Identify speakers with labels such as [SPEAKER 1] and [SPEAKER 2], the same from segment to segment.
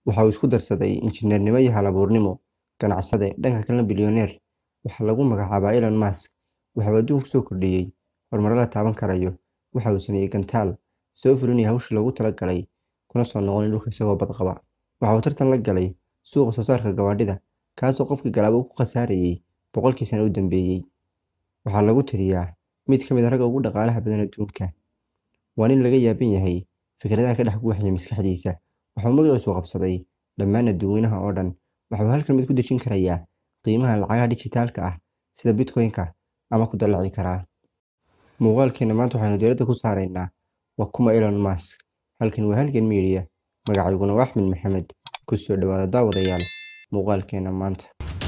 [SPEAKER 1] waxa uu isku darsaday injineernimo iyo hal-abuurnimo ganacsade dhanka kalena bilyaneer waxaa lagu magacaabaa Elon Musk waxa uu adduunka kusoo kordhiyey horumaro la taaban karayo waxa uu sameeyey gantaal soo fulinaya hawshii loogu talagalay kuna soo noqonay dhulka isagoo badqaba waxa uu tartan la galay suuqa soo saarka gawaadhida kaasoo qofkii galaaba uu ku khasaarayey boqolkii sano u dambeeyey waxaa lagu tiriyaa mid ka mid a ragga ugu dhaqaalaha badan adduunka waa nin laga yaaban yahay fikradaha ka dhex guuxaya maskaxdiisa waxa uu magaciisu qabsaday dhammaan adduunyanaha oo dhan waxa uu halkan mid ku dejin karayaa qiimaha lacagaha dijitaalka ah sida bitcoin-ka ama ku dallaci karaa muuqaalkeena maanta waxaynu diiradda ku saaraynaa waa kuma Elon Musk halkan waa halgan media magacayguna waa Axmed Maxamed ku soo dhawaada daawadayaal muuqaalkeena maanta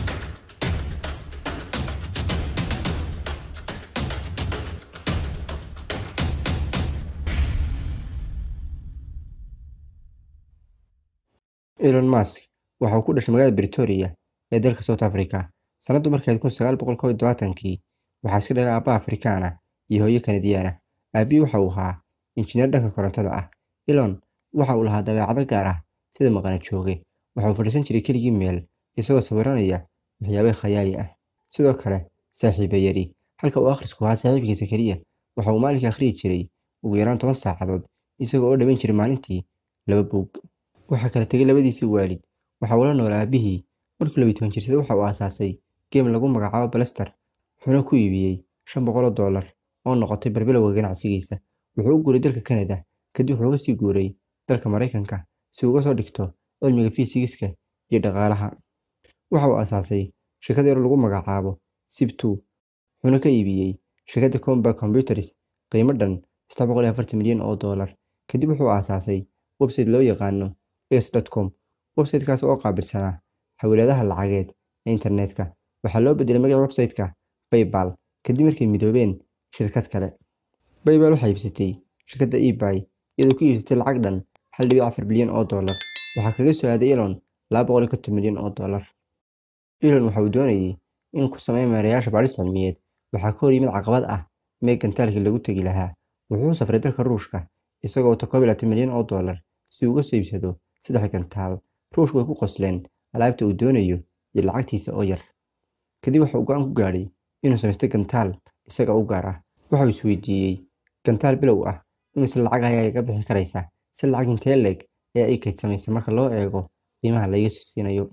[SPEAKER 1] Elon Musk waxa uu ku dhashay magaalada Pretoria ee dalka South Africa sanadu markay kun sagaal boqol kow iyo tobaatankii waxaa iska dhalay aabba Afrikaan ah iyo hooyo Kanadiyaan ah aabbihii waxa uu ahaa injineer dhanka korontada ah Elon waxa uu lahaa dabeecado gaar ah sida maqana jooge waxa uu fadhiisan jiray keligii meel isagoo sawiranaya waxyaabo khayaali ah sidoo kale saaxiibo yari halka uu akhrisku ahaa saaxiibkiisa keliya waxa uu maalinkii akhriyi jiray ugu yaraan toban saacadood isagoo oo dhaman jiray maalintii laba buug waxaa kala tegay labadiisii waalid waxa uu la noolaa aabbihii markuu labiyi toban jirsada waxa uu aasaasay geem lagu magacaabo Blaster wuxuuna ku iibiyey shan boqol oo doolar oo noqotay barbilowga ganacsigiisa wuxuu u guuray dalka Canada kadib wuxuu uga sii guuray dalka Mareykanka si uu uga soo dhigto cilmiga fiisigiska iyo dhaqaalaha waxa uu aasaasay shirkad yar oo lagu magacaabo Sip2 wuxuuna ka iibiyey shirkadda Compaq Computers qiimo dhan saddex boqol iyo afartan milyan oo doolar kadib wuxuu aasaasay website loo yaqaano x.com websitekaas oo qaabilsanaa xawiladaha lacageed ee internetka waxaa loo bedelay magaca websiteka PayPal kadib markay midoobeen shirkad kale PayPal waxay iibsatay shirkadda eBay iyadoo ku iibsatay lacag dhan hal dhibic afar bilyan oo doolar waxaa kaga soo aaday Elon laba boqol iyo konton milyan oo doolar Elon waxa uu doonayay inuu ku sameeyo maareeyaasha baadhis cilmiyeed waxaa ka hor yimid caqabad ah mee gantaalkii lagu tegi lahaa wuxuu safray dalka Ruushka isagoo wata koob iyo labaatan milyan oo doolar si uu uga soo iibsado saddex gantaal ruushku way ku qosleen alaabta uu doonayo iyo lacagtiisa oo yar kadib waxa uu go'aan ku gaadhay inuu samaysto gantaal isaga u gaar ah waxa uu isweydiiyey gantaal bilow ah imise lacag ayaa iga bixi karaysa si lacag intee leeg ayaa ii kaydsamaysa marka loo eego qiimaha la iga siinayo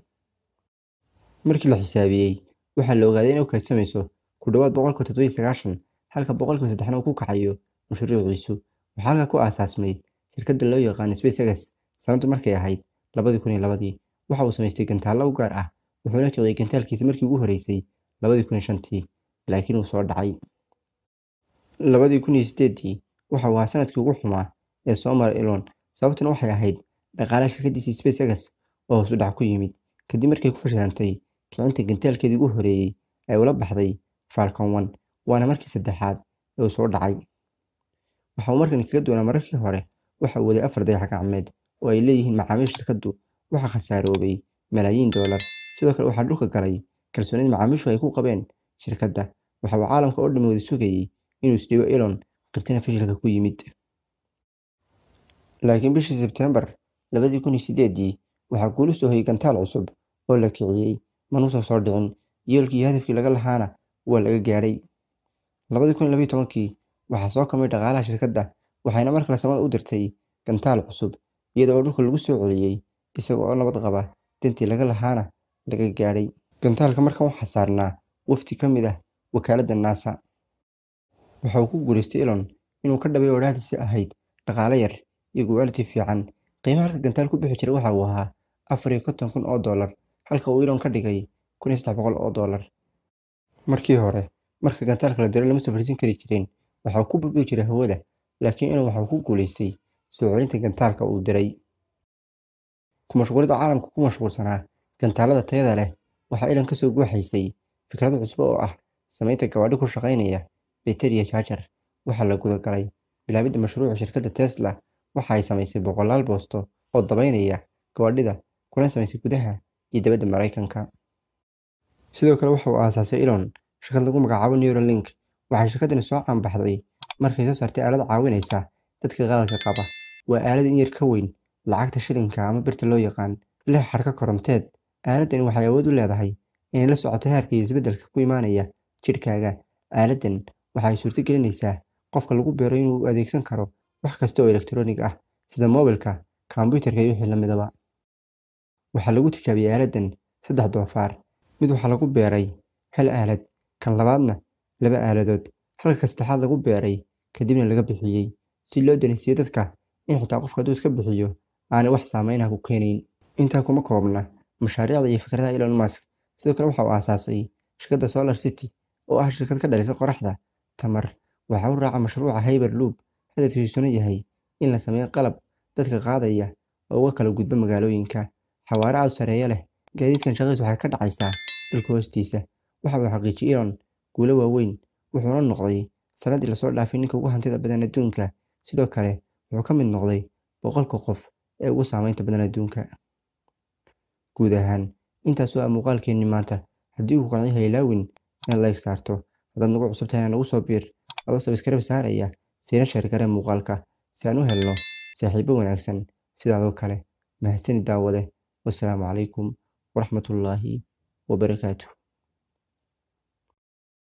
[SPEAKER 1] markii la xisaabiyey waxaa la ogaaday inay u kaydsamayso ku dhowaad boqolkiiba toddoba iyo sagaashan halka boqolkiiba saddexna uu ku kacayo mashruuciisu waxaa halkaa ku aasaasmay shirkadda loo yaqaan SpaceX sanadu markay ahayd labadii kun iyo labadii waxa uu samaystay gantaallo u gaar ah wuxuuna kiciyey gantaalkiisa markii ugu horeysay labadii kun iyo shantii laakiin uu soo dhacay labadii kun iyo sideedii waxa uu ahaa sanadkii ugu xumaa ee soo maray Elon sababtuna waxay ahayd dhaqaalaha shirkaddiisii SpaceX oo hoos u dhac ku yimid kadib markay ku fashilantay kicinta gantaalkeedii ugu horeeyey ee ula baxday Falcon 1 waana markii saddexaad ee uu soo dhacay waxa uu markan kaga duwanaa mararkii hore waxa uu waday afar dayax gacmeed oo ay leeyihiin macaamiisha shirkaddu waxa khasaaroobay malaayiin doolar sidoo kale waxaa dhulka galay kalsoonida macaamiishu ay ku qabeen shirkadda waxa uu caalamka oo dhammi wada sugayey inuu isdhiibo Elon qirtina fashilka ku yimid laakiin bishii Sebtembar labadii kun iyo sideedii waxaa guuli soo hoyay gantaal cusub oo la kiciyey manuusan soo dhicin yoolkii iyo hadafkii laga lahaana waa laga gaadhay labadii kun iyo labiyo tobankii waxaa soo kamay dhaqaalaha shirkadda waxayna mar kale samada u dirtay gantaal cusub iyada oo dhulka lagu soo celiyey isaga oo nabad qaba dantii laga lahaana laga gaadhay gantaalka markan waxaa saarnaa wafdi ka mid ah wakaaladda NASA waxa uu ku guulaystay Elon inuu ka dhabeeyo odhaahdiisii ahayd dhaqaale yar iyo quality fiican qiimaha halka gantaal ku bixi jiray waxa uu ahaa afar iyo konton kun oo doolar halka uu Elon ka dhigay kun iyo saddex boqol oo doolar markii hore marka gantaalka la diro lama soo fariisin kari jirin waxa uu ku burburin jiray hawada laakiin Elon waxa uu ku guulaystay soo celinta gantaalka uu diray ku mashquulida caalamka ku mashquulsanaa gantaalada tayada leh waxaa Elon ka soo guuxaysay fikrado cusub oo ah samaynta gawaadhi ku shaqaynaya bayteriya jaajar waxaa la gudagalay bilaabidda mashruuca shirkadda Tesla waxa ay samaysay boqolaal boosto oo dabaynaya gawaadhida kuna samaysay gudaha iyo dibadda Mareykanka sidoo kale waxa uu aasaasay Elon shirkad lagu magacaabo Neuralink waxay shirkaddani soo caanbaxday markay soo saartay aalad caawinaysa dadka qaladka qaba waa aalad in yar ka weyn lacagta shilinka ama birta loo yaqaan leh xadhko koronteed. Aaladani waxay awood u leedahay inay la socoto heerka iyo isbeddelka ku imaanaya jidhkaaga. Aaladdan waxay suurtagelinaysaa qofka lagu beero inuu adeegsan karo wax kasta oo elektaroonig ah sida moobilka, kombiyuutarka iyo wixii la midaba. Waxaa lagu tijaabiyay aaladdan saddex doofaar. Mid waxaa lagu beeray hal aalad, kan labaadna laba aaladood, halka ka saddexaad lagu beeray kadibna laga bixiyay si loo dareensiiyo dadka in xitaa qofka hadduu iska bixiyo aanay wax saameyn ah ku keenayn. Intaa kuma koobna mashaariicda iyo fikradaha Elon Musk. Sidoo kale waxa uu aasaasay shirkadda Solar City oo ah shirkad ka dhalisa qoraxda tamar. Waxa uu raacay mashruuca Hyperloop, hadafkiisuna yahay in la sameeyo qalab dadka qaadaya oo uga kala gudba magaalooyinka. Xawaare aad u sarreeya leh. Gaadiidkan shaqadiisu waxay ka dhacaysaa dhulka hoostiisa. Waxa uu xaqiijiyay Elon guulo waaweyn, wuxuuna noqday sanadii la soo dhaafay ninka ugu hantida badan adduunka. Sidoo kale wuxuu ka mid noqday boqolka qof ee ugu saameynta badan adduunka. Guud ahaan, intaas waa muuqaalkeennii maanta. Haddii uu ku qancin yahay ilaawin inaad like saarto. Haddaad nagu cusub tahay nagu soo biir adoo subscribe saaraya siina share garee muuqaalka si aan u helno saaxiibo wanaagsan sidaadoo kale. Mahadsanid daawade. Wassalaamu calaykum waraxmatullaahi wabarakaatuh.